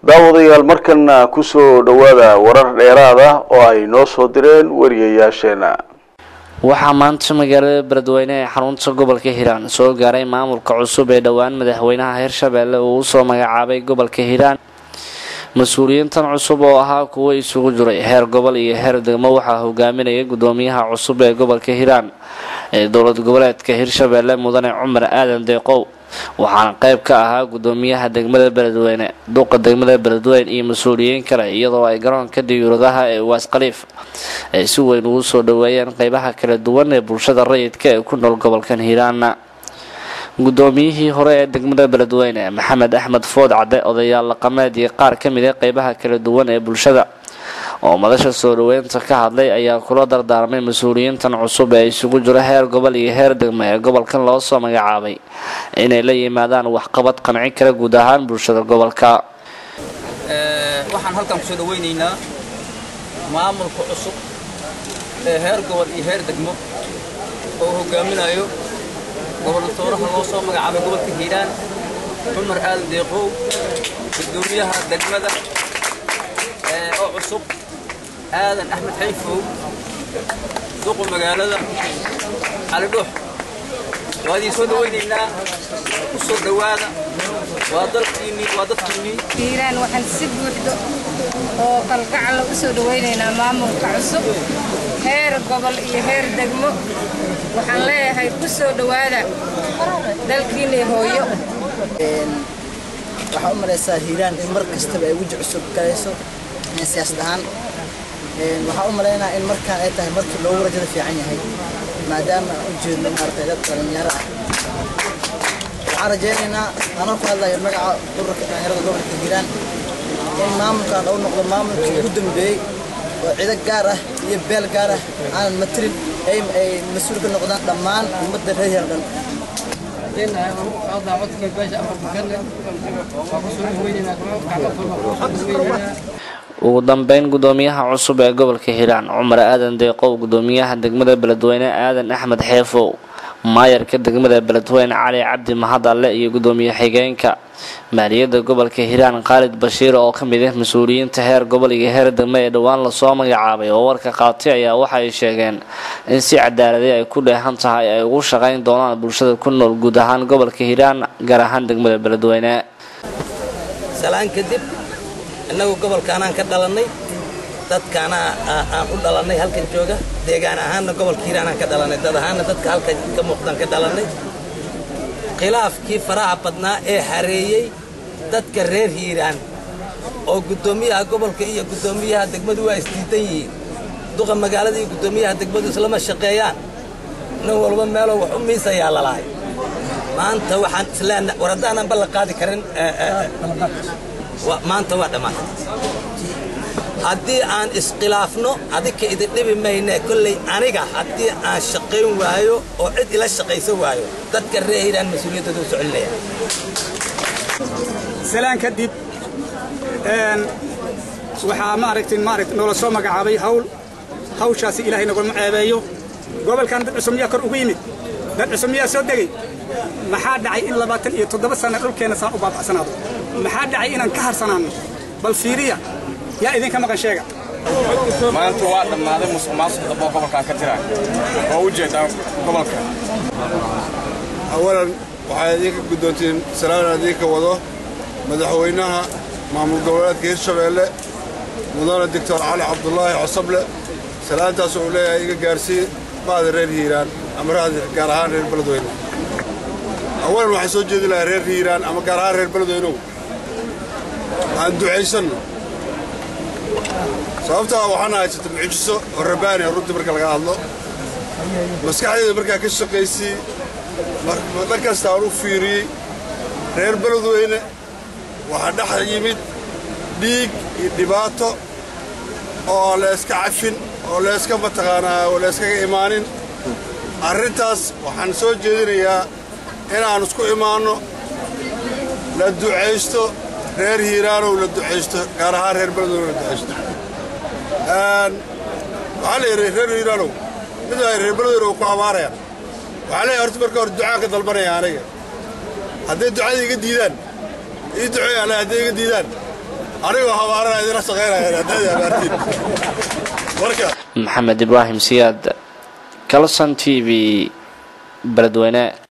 daawadayaal markana kusoo dhowaada warar dheeraad ah oo ay noo soo direen wariyayaasheena waxaa maanta magaalada beledweyne ee xarunta gobolka hiiraan soo gaaray maamulka cusub ee dhowaan madaxweynaha hirshabeelle uu usoo magacaabay gobolka hiiraan mas-uuliyiintan cusub oo ahaa kuwo isugu jiray heer gobol iyo heer degmo waxaa hogaaminaya gudoomiyaha cusub ee gobolka hiiraan ee dowlad goboleedka hirshabeelle mudane cumar aadan deeqow waxaana qayb ka ahaa gudoomiyaha degmada beledweyne duqa degmada beledweyne iyo mas-uuliyiin kale iyadoo ay garoonka diyuuradaha ee waas khaliif ay si weyn ugu soo dhaweeyeen qeybaha kala duwan ee bulshada rayidka ee ku nool gobolkan hiiraana gudoomiyihii hore ee degmada beledweyne maxamed axmed food cadde odayaal dhaqameed iyo qaar ka mid a qeybaha kala duwan ee bulshada oo madasha soo dhaweynta ka hadlay ayaa kula dardaarmay mas-uuliyiintan cusub ee isugu jiro heer gobol iyo heer degmo ee gobolkan loo soo magacaabay inay la yimaadaan waxqabad qanci kara guud ahaan bulshada gobolka waxaan halkan kusoo dhaweynaynaa maamulka cusub ee heer gobol iyo heer degmo oo hogaaminayo goboltooraha loo soo magacaabay gobolka hiiraan cumar aadan deeqow gudoomiyaha degmada oo cusub aadan axmed xayfow duqu magaalada cali dhuux waa idin soo dhawaynaynaa ku soo dhowaada waa dalkiinnii waa dadkiinnii hiiraan waxaan si buuxdo oo kalgacal ugu soo dhawaynaynaa maamulka cusub heer gobol iyo heer degmo waxaan leeyahay ku soo dhowaada dalkiinnii hooyo waxaa u malaysaa hiiraan in mar kastaba ay weji cusub galayso siyaasad ahaan waxaa u malaynaa in markaan ay tahay markii loogu rajada fiican yahay maadaama aan u jeedno maaragtay dad dhalinyaro ah waxaan rajaynaynaa anoo ku hadlayo magaca ururka dhalinyarada gobolka hiiraan in maamulkan uu noqdo maamulkii ugu dambeeyey oo cido gaar ah iyo beel gaar ah aanan matirin ay ay mas-uul ka noqdaan dhammaan ummadda reer hiiraan dhan ugu dambeyn gudoomiyaha cusub ee gobolka hiiraan cumar aadan deeqow gudoomiyaha degmada beledweyne aadan axmed xeefow maayarka degmada beledweyne cali cabdi mahadalle iyo gudoomiye xigeenka maaliyadda gobolka hiiraan khaalid bashiir oo ka mid ah mas-uuliyiinta heer gobol iyo heer degmo ee dhowaan lasoo magacaabay oo warka qaatay ayaa waxa ay sheegeen in si cadaaladii ay ku dheehan tahay ay ugu shaqayn doonaan bulshada ku nool guud ahaan gobolka hiiraan gaar ahaan degmada beledweyne salaan kadib innagu gobolkaanaan ka dhalannay dadkaana aan u dhalannay halkan jooga deegaan ahaanna gobolka hiiraanaan ka dhalannay dad ahaanna dadka halkan ka muuqdaan ka dhalannay khilaafkii faraha badnaa ee hareeyey dadka reer hiiraan oo guddoomiyaha gobolka iyo guddoomiyaha degmadu waa isdiidan yihiin duqa magaalada iyo guddoomiyaha degmadu islama shaqeeyaan nin walba meeloo wax u miisayaa lalahay maanta waxaan isleen war haddaanan ballan qaadi karin maanta waa dhammaatay haddii aan iskhilaafno adika idin dhibi mayne kolley aniga haddii aan shaqayn waayo oo cid ila shaqaysa waayo dadka reer hiiraan mas-uuliyaddooda u socelinaya salaan kadib waxaa maaragtay maaragt noola soo magacaabay hawl hawshaasi ilaahay naguma ceebeeyo gobolkan dad cusub miyaa kor ugu yimid dad cusub miyaa soo degay maxaa dhacay in labaatan iyo toddoba sanna dhulkeenna saan u baaba'sanaado maxaa dhacay inaan ka harsanaanno bal fiiriya yaa idinka maqan sheega maanta waa dhammaaday musuq maasuq damboo gobolkan ka jira oo u jeedaa gobolka awalan waxay idinka guddoontiin salaan idinka wado madaxweynaha maamul goboleedka hirshabeelle mudane doctor cali cabdulaahi cosoble salaantaas uu leeyahay iga gaarsii maada reer hiiraan ama gaar ahaan reer beledweyne awalan waxaan soo jeedi lahaa reer hiiraan ama gaar ahaan reer beledweynow aan ducaysanno sababtaa waxaana haysata mucjiso oo rabaani runtii marka laga hadlo maskaxdayda markaa ka shaqaysii dhan kasta aan u fiiriyey reer beledweyne waxaa dhex yimid dhiig iyo dhibaato oo layska cafin oo layska mataqaanaa oo layskaga imaanin arrintaas waxaan soo jeedinayaa inaan isku imaanno la ducaysto reer hiiraanow la ducaysto gaar ahaan reer beledweyne la ducaysto waxaa la yidhi reer hiiraanow mid ay reer beledweyne ku abaarayaan waxaa leeyahay horta marka hore ducaan ka dalbanaya aniga hadday ducada iga diidaan ii duceey alle hadday iga diidaan anigoo habaarana idinla shaqaynaya haddaad abaartiin marka maxamed ibraahim siyaad kalson t v beledweyne